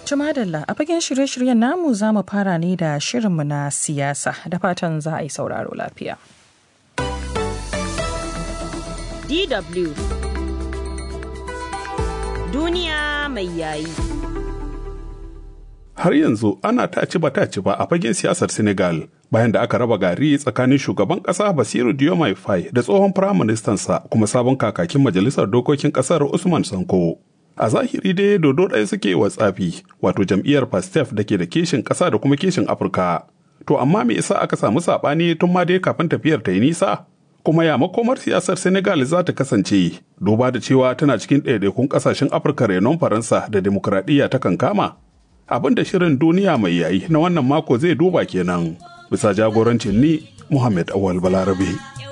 Tumadalla a fagen shirye-shiryen namu za mu fara ne da shirinmu na siyasa da fatan za a yi sauraro lafiya. DW Duniya mai yayi. Har yanzu ana taci ba taci ba a fagen siyasar Senegal bayan da aka raba gari tsakanin shugaban ƙasa Basiru Diomaye Faye da tsohon firaministansa kuma sabon kakakin majalisar dokokin ƙasar Usman Sanko. A zahiri dai dodo ɗaya suke wa tsafi wato jam'iyyar Pastef da ke da kishin ƙasa da kuma kishin Afirka. To amma me yasa aka samu saɓani tun ma dai kafin tafiyar ta yi nisa? Kuma ya makomar siyasar Senegal za ta kasance duba da cewa tana cikin ɗaiɗaikun ƙasashen Afirka renon Faransa da demokuraɗiyya ta kankama? Abin da shirin duniya mai yayi na wannan mako zai duba kenan. Bisa jagorancin ni Muhammad Awal Balarabe.